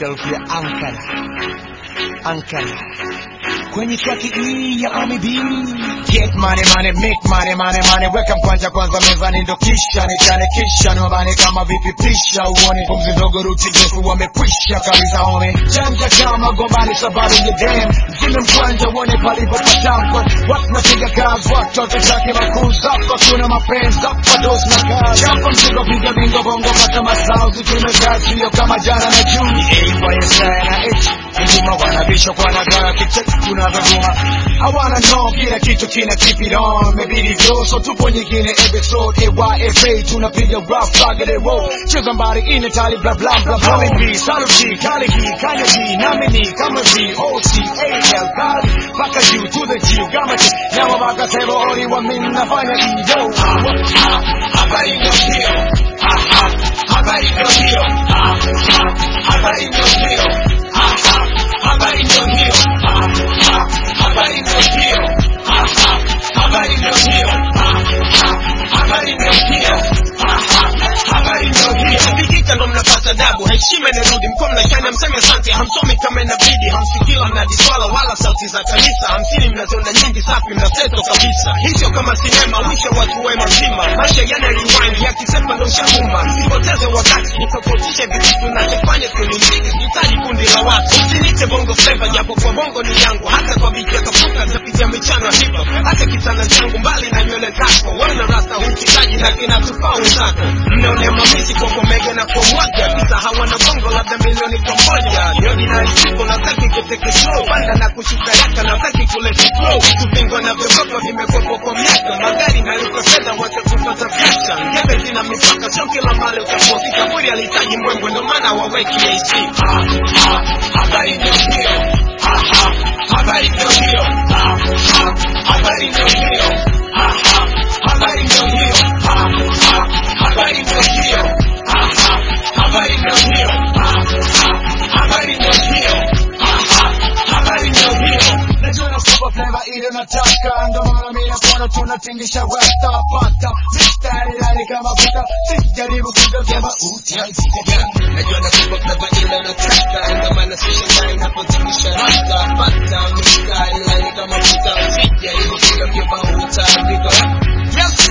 myself ya Ankara Ankara kwenye traki hii ya Ami B Get money money make money money money weka mkwanja kwanza mezani ndo kisha nichane kisha niwabane kama vipi pisha uone pumzi ndogo ruti ndefu wamekwisha kabisa home janja kama gombani sababu ya dem mzime mkwanja uone palipo patamkwa watu napiga kazi watoto chake makuu zako tuna mapenzi hapa dos na kazi chapa mzigo piga bingo bongo pata masao zitume kazi sio kama jana na juni AYSI na H Nguma wanabisha kwa nagara kicheki tunavyovuma hawana no kila kitu kina keep it on mebidi vyo so tupo nyingine episode AYFA tunapiga rough target roll cheza mbali ine tali bla bla bla bla B saluti kali hii kanya hii nami ni kama V O C A L kali paka juu to the G kama G nyama baka sebo ori wa mimi nafanya hiyo habari ndio hiyo Ha, ha. habari ndio hiyo Ha, ha. habari ndio hiyo Ha, ha. habari ndio hiyo Ha, ha. habari ndio hiyo Ha, ha. habari ndio hiyo Ha, ha. habari ndio hiyo Ha, ha. habari ndio hiyo Pikika ndo mnapata dabu heshima inarudi mko mnashana mseme asante hamsomi kama inabidi hamsikila mnadiswala wala sauti za kanisa hamsini mnaziona nyingi safi mnaseto kabisa hicho kama sinema wisha watu wema zima maisha yana rewind yakisema ndo shahuma msipoteze wakati nitofautishe vitu tunachofanya kwenye mziki sihitaji kundi la watu usinite bongo flava japo kwa bongo ni yangu hata kwa biti ya kapuka tapitia michano hip hop hata kitanda changu mbali na nywele zako wana rasta hukitaji na kinatufaa wenzako mnaonea mamisi kwa komege na kwa mwaga kisa hawana bongo labda milioni kwa moja ni ordinary people nataki kuteke slow panda na kushuka yaka nataki kuleta flow vitu vingo na vyogopa vimekwepo kwa miaka magari naliko fedha wacha kupata picha ngebe zina mipaka sio kila mali utaposi kaburi alihitaji mbwembwe ndo maana waweki AC ha, ha, habari ndio hiyo ha, ha, habari ndio hiyo ha, ha, habari ndio hiyo ha, ha, habari ndio hiyo ha, ha, habari ndio hiyo ha, ha, habari ndio hiyo ha, ha, habari ndio hiyo ha, ha, habari ndio hiyo Najua na super flavor ile nataka ndo maana mimi na kono tunatingisha rasta pata mistari rari kama puta sijaribu kugeuza mauti haisika najua nakupa flava ile nataka ndio maana sishangai napotingisha rasta pata mistari laini kama futa sijaribu kugeukia mauta andiko yes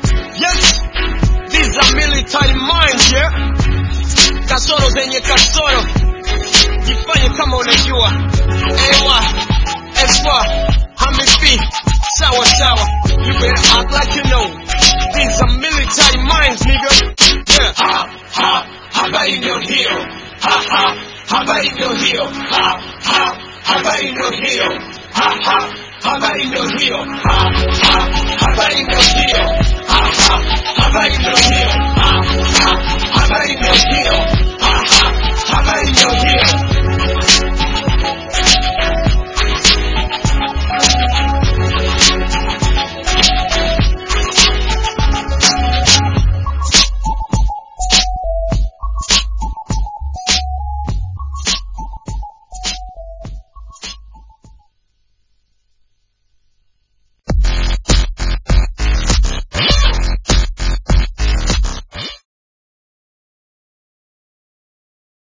yes these are military minds yeah kasoro zenye kasoro jifanye kama unajua ewa eswa hamifi sawa sawa you better act like you know these are military minds nigga yeah ha ha habari ndio hiyo ha ha habari ndio hiyo ha ha habari ndio hiyo ha ha habari ndio hiyo ha ha habari ndio hiyo ha ha habari ndio hiyo ha ha habari ndio hiyo ha ha habari ndio hiyo